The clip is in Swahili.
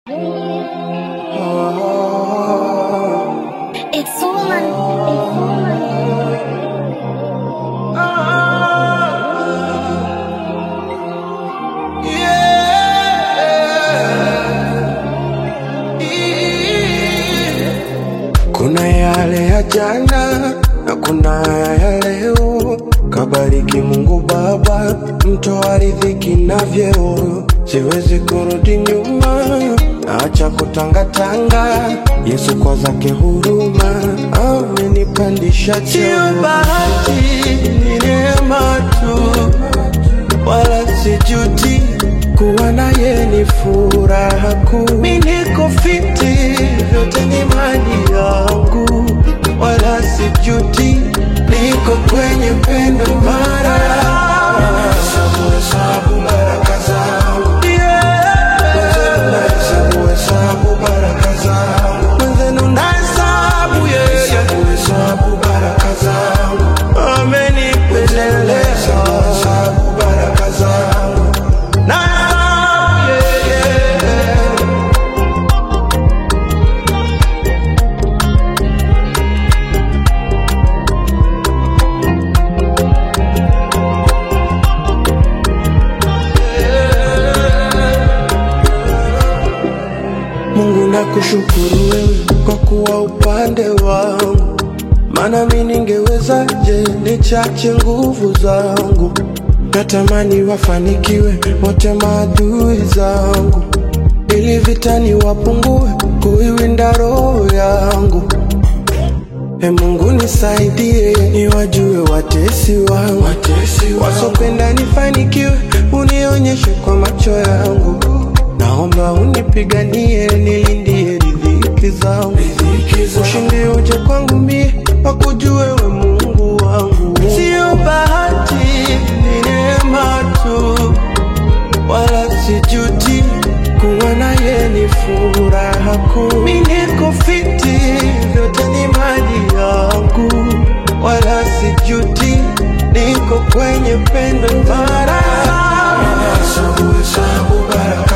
It's Oman. It's Oman. Kuna yale ya jana na kuna ya leo. Kabariki Mungu Baba, mtoa riziki na vyeo. Siwezi kurudi nyuma, acha kutangatanga. Yesu kwa zake huruma amenipandisha cheo. Sio bahati, ni neema tu wala sijuti kuwa naye ni furaha kuu. Mi niko fiti, vyote ni mali yangu, wala sijuti, niko kwenye pendo mara Hesabu, hesabu baraka zangu. Mwenzenu nahesabu, hesabu baraka zangu. Mwenzenu nahesabu, yeah, yeah. Hesabu baraka zangu. Amenipendelea. Hesabu baraka zangu. Nahesabu, yeah, yeah. Mungu nakushukuru wewe kwa kuwa upande wangu, maana mi ningewezaje nichache nguvu zangu. Natamani wafanikiwe wote maadui zangu, ili vitani wapungue kuiwinda roho yangu. E Mungu nisaidie, niwajue watesi wangu, wasopenda nifanikiwe, unionyeshe kwa macho yangu. Naomba unipiganie, nilindie riziki zangu, ushindi uje kwangu mie, wakujue we Mungu wangu. Sio bahati, ni neema tu, wala sijuti kuwa naye ni furaha kuu. Mi niko fiti, vyote ni mali yangu, wala sijuti, niko kwenye pendo mara Hesabu, hesabu baraka